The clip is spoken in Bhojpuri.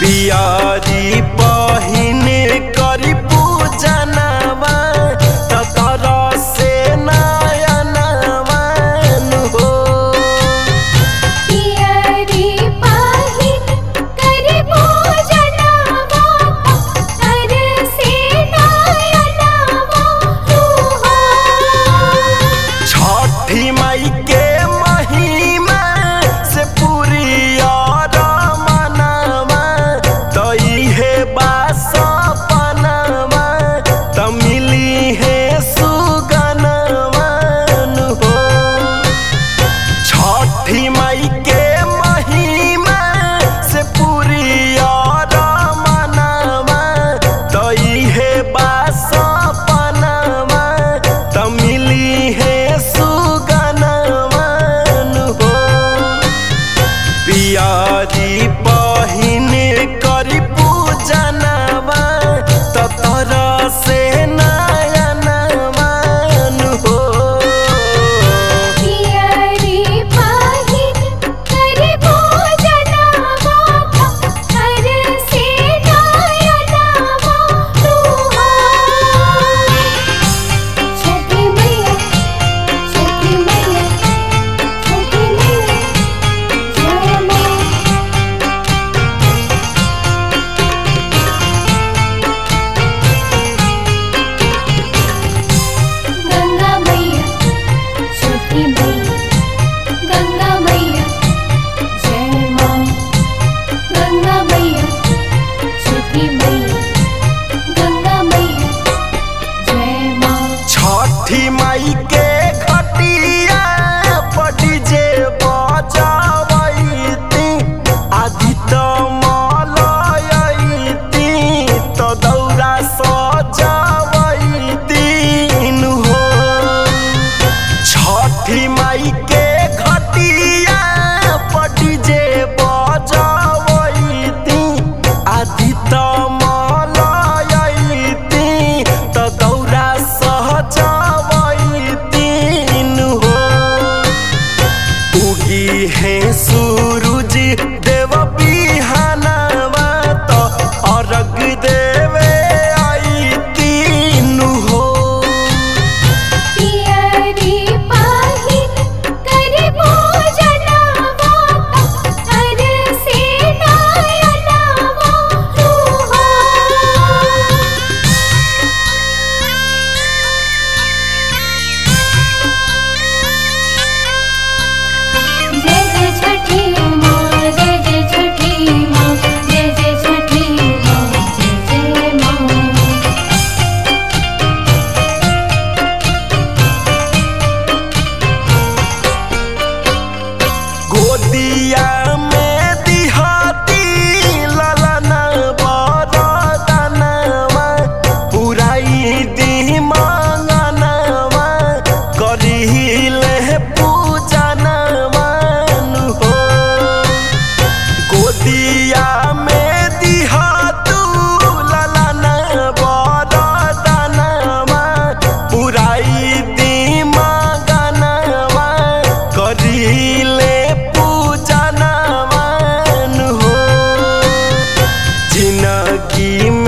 पियरी पहिने करी पूजनवा ततर से नयनवन हो पियरी पाहिन करि पूजनवा तर से नयनवा तुहा छठी माई के महिमा से पूरी और मनवा तई है बासपनवा त मिली है सुगनवन हो छठी माई के महिमा से पूरी और मनवा तई है बासपनवा त मिली है सुगनवन हो पियारी पहिने करी पूजनवा ततर से नयनवन हो पियरी पाहिन करि पूजनवा तर से नयनवा तुहा छठी मैया छठी मैया छठी मैया जय मां गंगा मैया छठी मैया गंगा मैया जय मां गंगा मैया छठी मैया गंगा मैया जय मां छठी माई के घटिया पटी जे बजावैती आदित मलयैती त दौरा सजावैती हो छठी माई के घटिया पटी जे बजावैती आदित मलयैती त दौरा सहजावैती हो उगी है सूरज देव बिहानवा त अर्घ देवे आई तीन हो पियरी पाहिन करि पूजनवा तर से नयनवा तुहा जय जय छठी मां जय जय छठी मां जय जय छठी मां जय जय मां गोदिया में दिहाती ललन बरदनवा पुराई दी मांगनवा करिले पूजनवन हो गोदिया में दिहातू ललन बरदनवा पुराई दी मांगनवा करिले पूजनवन हो जिनगी